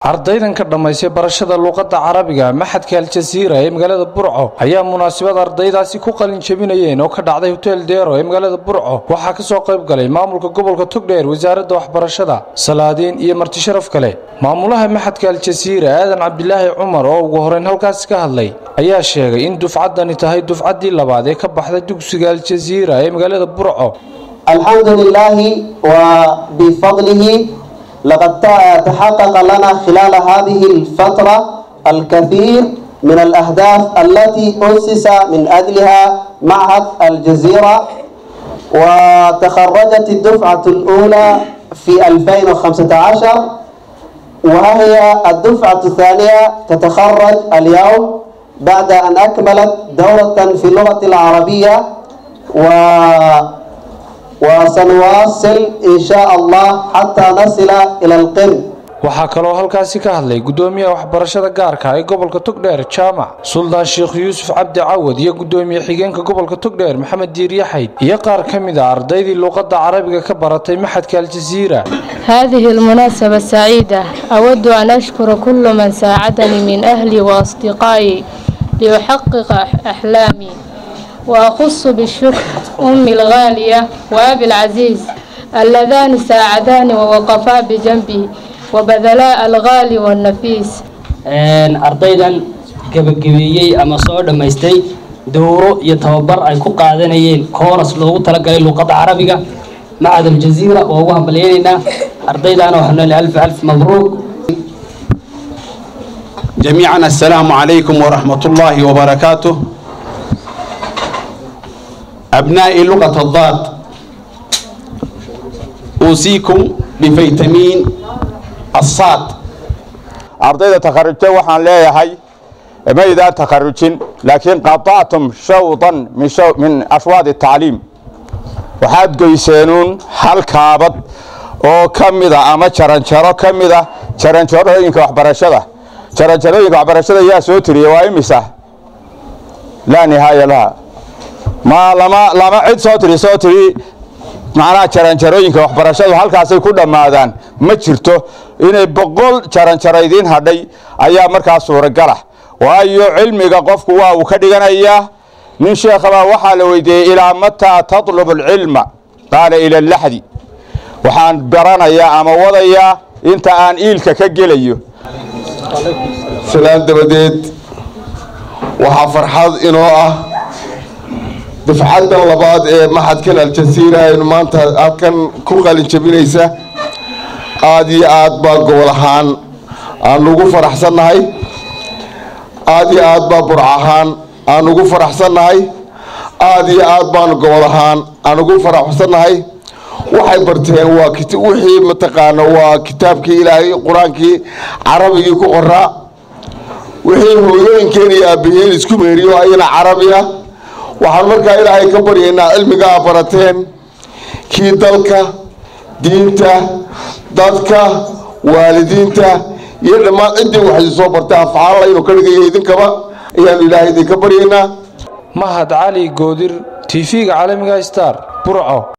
ardaydan ka dhammaysay barashada luuqadda carabiga maxadka aljasiira ee magaalada burco ayaa munaasabad ardaydaasi ku qalin jebinayeen oo ka dhacday hotel deero ee magaalada burco waxaa ka soo qayb galay maamulka gobolka togdheer wasaaradda waxbarashada salaadiin iyo marti sharaf kale maamulaha maxadka aljasiira aadan cabdilaahi cumar oo ugu horeyn halkaasi ka hadlay ayaa sheegay in dufcaddani tahay dufcaddii labaad ee ka baxday dugsiga aljasiira ee magaalada burco الحمد لله وبفضله لقد تحقق لنا خلال هذه الفترة الكثير من الأهداف التي أسس من أجلها معهد الجزيرة وتخرجت الدفعة الأولى في 2015 وهي الدفعة الثانية تتخرج اليوم بعد أن أكملت دورة في اللغة العربية و وسنواصل إن شاء الله حتى نصل إلى القم waxaa kaloo halkaasi ka hadlay guddoomiyaha waxbarashada gaarka ee gobolka togdheer jaamac suldaan sheekh yuusuf cabdi cawad iyo guddoomiye xigeenka gobolka togdheer maxamed diiryaxayd iyo qaar ka mid a ardaydii luuqadda carabiga ka baratay maxadka aljasiira هذه المناسبة السعيدة أود أن أشكر كل من ساعدني من أهلي وأصدقائي لأحقق أحلامي وأخص بالشكر أمي الغالية وأبي العزيز اللذان ساعداني ووقفا بجنبي وبذلا الغالي والنفيس ardaydan gebagabeeyey ama soo dhammaystay dowro iyo tababar ay ku qaadanayeen kooras loogu talagalay luuqadda carabiga macad aljaziira waa ugu hambalyaynaynaa ardaydaana waxaanu leeyahay alf alf mabruuq جميعا السلام عليكم ورحمة الله وبركاته أبناء لغة الضاد أوصيكم بفيتامين الصاد ardayda takharujta waxaan leeyahay maydaan takharujin laakiin qatactum shawdan min ashwaad tacliim waxaad goyseenuun hal kaabad oo ka mida ama jaranjaro ka mida jaranjarooyinka waxbarashada jaranjarooyinka waxbarashada yaa soo tiriya waa imisa laa nihaaya laha ma lama lama cid soo tiri soo tiri macnaha jaranjarooyinka waxbarashadu halkaasay ku dhammaadaan ma jirto inay boqol jaranjaro idiin hadhay ayaa markaa suuragalah waayo cilmiga qofku waa uu ka dhiganayaa nin sheekhabaa waxaa la weydiiyey ilaa mataa tatlubu alcilma qaala ila laxdi waxaan baranayaa ama wadayaa inta aan iilka ka gelayo silaan dabadeed waxaa farxad inoo ah dafcaddan labaad ee maxadkan aljasiira aynu maanta halkan ku qalin jabinaysa aada iyo aad baa gobol ahaan aan ugu faraxsannahay aada iyo aad baa burc ahaan aan ugu faraxsannahay aada iyo aad baanu gobol ahaan aan ugu faraxsannahay waxay barteen waa wixii mataqaana waa kitaabkii ilaahay qur-aankii carabigii ku qoraa wixii hooyooyinkeen iyo aabaheen isku meeriyo ayana carabi ah waxaan markaa ilaahay ka baryaynaa cilmigaa barateen kii dalka diinta dadka waalidiinta iyo dhammaan ciddii waxay soo bartay afcaalla inuu ka dhigaya idinkaba ayaanu ilaahay idinka baryaynaa mahad cali goodir tv-ga caalamiga star burco